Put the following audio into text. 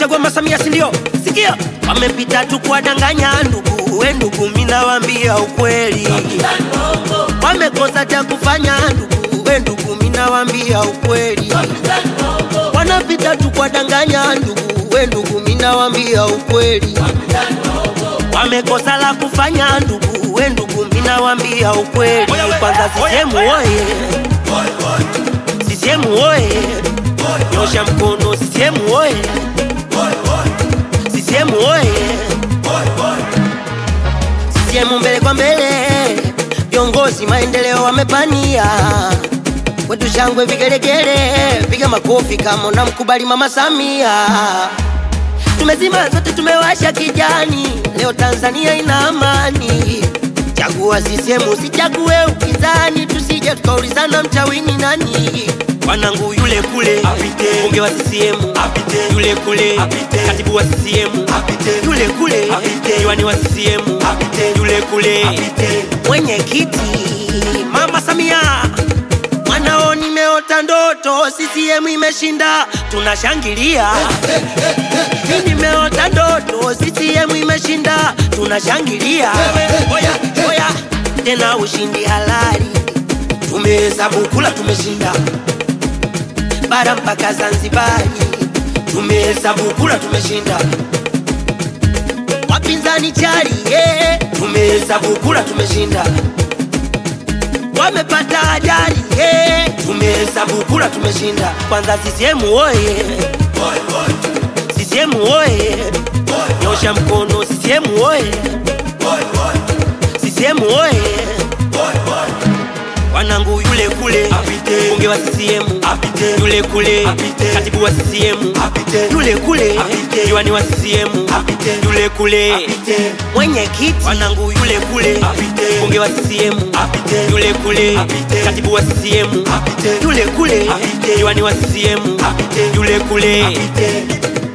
kumchagua Mama Samia, si ndio? Sikia, wamepita tu kuwadanganya ndugu, we ndugu, mimi nawaambia ukweli, wamekosa cha kufanya ndugu, we ndugu, mimi nawaambia ukweli, wanapita tu kuwadanganya ndugu, we ndugu, mimi nawaambia ukweli, wamekosa la kufanya ndugu, we ndugu, mimi nawaambia ukweli. Kwanza sisemu oye, sisemu oye, nyosha mkono, sisemu oye, sisemu oye, sisemu mbele kwa mbele, viongozi maendeleo wamepania kwetu shangwe vigelegele, piga makofi kama unamkubali Mama Samia. Tumezima zote, tumewasha kijani, leo Tanzania ina amani. Chagua CCM, usichague upinzani, tusije tukaulizana mchawini nani. Wanangu yule kule Apite. bunge wa CCM Apite. yule kule Apite. katibu wa CCM Apite. yule kule Apite. diwani wa CCM Apite. yule kule Apite. mwenyekiti Mama Samia mwanao nimeota ndoto, CCM imeshinda, tunashangilia. Mimi nimeota ndoto, CCM imeshinda, tunashangilia. Oya, oya, tena ushindi halali, tumehesabu kula, tumeshinda bara mpaka Zanzibari, tumehesabu kula, tumeshinda wapinzani chali, yeah. tumehesabu kula, tumeshinda wamepata ajali yeah. tumehesabu kula tumeshinda kwanza CCM oye CCM oye nyosha mkono CCM oye CCM oye wanangu yule kule Apite. bunge wa CCM Apite. yule kule Apite. katibu wa CCM Apite. yule kule Apite. diwani wa CCM Apite. yule kule Apite. mwenyekiti wanangu yule kule Apite. bunge wa CCM Apite. yule kule Apite. katibu wa CCM Apite. yule kule Apite. diwani wa CCM Apite. yule kule Apite.